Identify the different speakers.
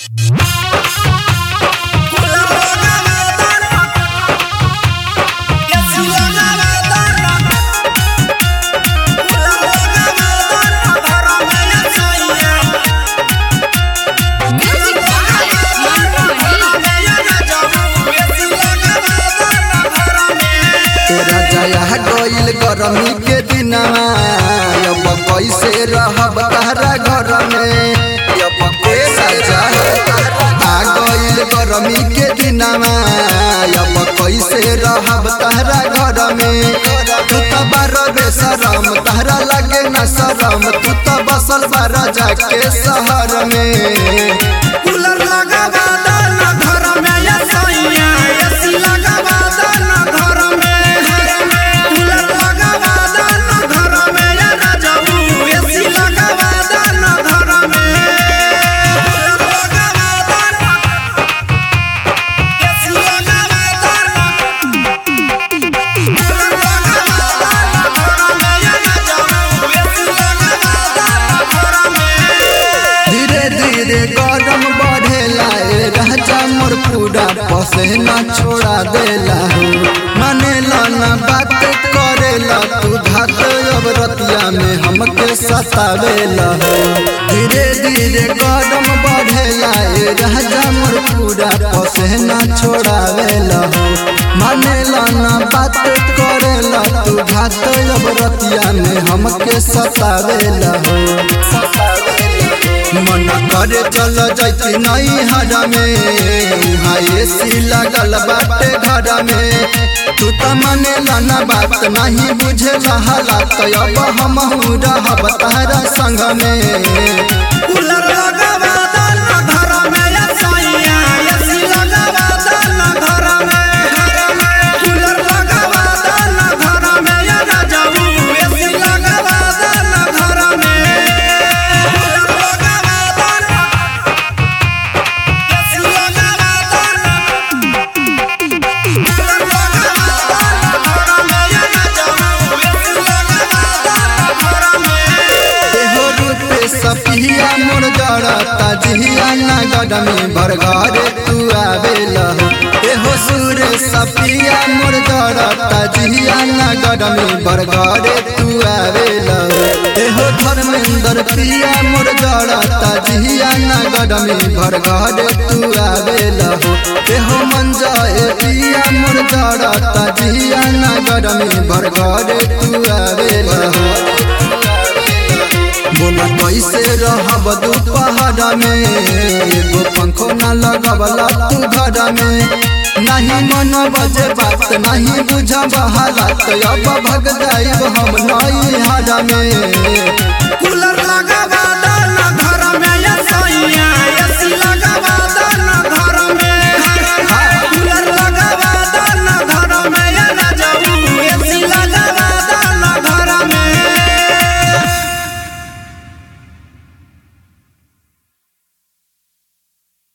Speaker 1: गइल गरमी के दिनवा अब कैसे रहब तहरा घर में अब के सजा आ गइल गरमी के दिनवा अब कैसे रहब तहरा घर में तू तो बार बेसरम तहरा लगे न शरम तू तो बसल बारा जाके शहर में
Speaker 2: कूलर लगावा दाना घर में या सैया एसी लगावा दाना घर में कूलर लगावा दाना घर में या राजाऊ एसी लगावा दाना घर में कूलर लगावा दाना एसी लगावा दाना कूलर लगावा दाना घर में या राजाऊ एसी लगावा दाना घर में
Speaker 1: धीरे धीरे गरम बढ़ेला ए राजा मोर पूरा पसेना छोड़ा देला हो मानेला ना बात करेला तू घात अब रतिया में हमके सतावेला हो धीरे धीरे गरम बढ़ेला ए राजा मोर पूरा पसेना छोड़ावेला हो मानेला ना बात करेला तू घात अब रतिया में हमके सतावेला हो सतावेला मन करे चल जैती नई हरा में उहाँ एसी लगल बाटे घर में तू त मने लाना बात नहीं बुझे हालात अब हम रहब तारा संग में
Speaker 2: कूलर लगावा दाना घर में या सैया एसी लगावा दाना घर में कूलर लगावा दाना घर में या राजाऊ एसी लगावा दाना घर में कूलर लगावा दाना एसी लगावा दाना कूलर लगावा दाना घर में या राजाऊ एसी लगावा दाना घर में
Speaker 1: एहो रूपे सपिया मोर जड़ता जिया नगर में भर घरे तू आवेला हो एहो सूरे सपिया मोर जड़ता जिया नगर में भर घरे तू आवेला हो एहो धर्मेंद्र पिया मोर जड़ता जिया नगर में भर घरे तू आवेला हो एहो मंजा ए पिया मोर जड़ता जिया नगर में भर घरे तू आवेला हो बोला कैसे रहब दोपहर में एगो पंखो न लगवला तू घर में नहीं मन बजे बात नहीं बुझब हालत अब भग जाइब हम नई हर में
Speaker 2: कूलर लगावा